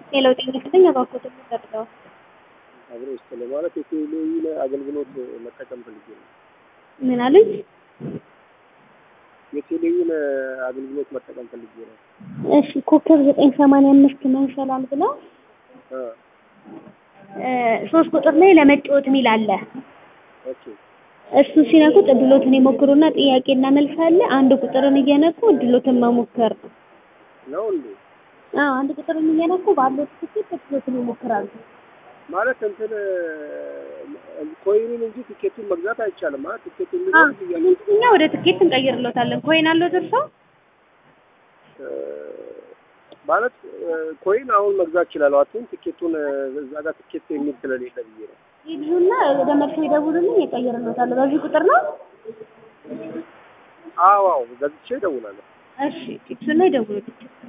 የለውጥ ይመስለኝ አባኮት ተጠርተው አብሮ ውስጥ ማለት የቴሌዊን አገልግሎት መጠቀም ፈልጌ ነው። ምን አሉኝ? የቴሌዊን አገልግሎት መጠቀም ፈልጌ ነው። እሺ ኮከብ ዘጠኝ ሰማንያ አምስት መንሸላል ብለው አ ሶስት ቁጥር ላይ ለመጫወት የሚል አለ። ኦኬ እሱ ሲነኩት እድሎትን ይሞክሩና ጥያቄና መልስ አለ። አንድ ቁጥርን እየነኩ እድሎትን መሞከር ነው። ነው እንዴ? አዎ አንድ ቁጥርን እየነኩ ባለው ትክክል እድሎትን ይሞክራሉ። ማለት እንትን ኮይኑን እንጂ ቲኬቱን መግዛት አይቻልም። ማለት ቲኬቱ አዎ እንግዲህ እኛ ወደ ትኬት እንቀይርለታለን። ኮይን አለው እርሶ? ማለት ኮይን አሁን መግዛት ይችላል። አቱን ቲኬቱን እዛ ጋር ቲኬት የሚል ስለሌለ ብዬ ነው። ይዙና ወደ መልሶ ይደውሉልኝ ይቀይርለታል። በዚህ ቁጥር ነው። አዎ አዎ ገዝቼ እደውላለሁ። እሺ እሱን ላይ ይደውሉልኝ።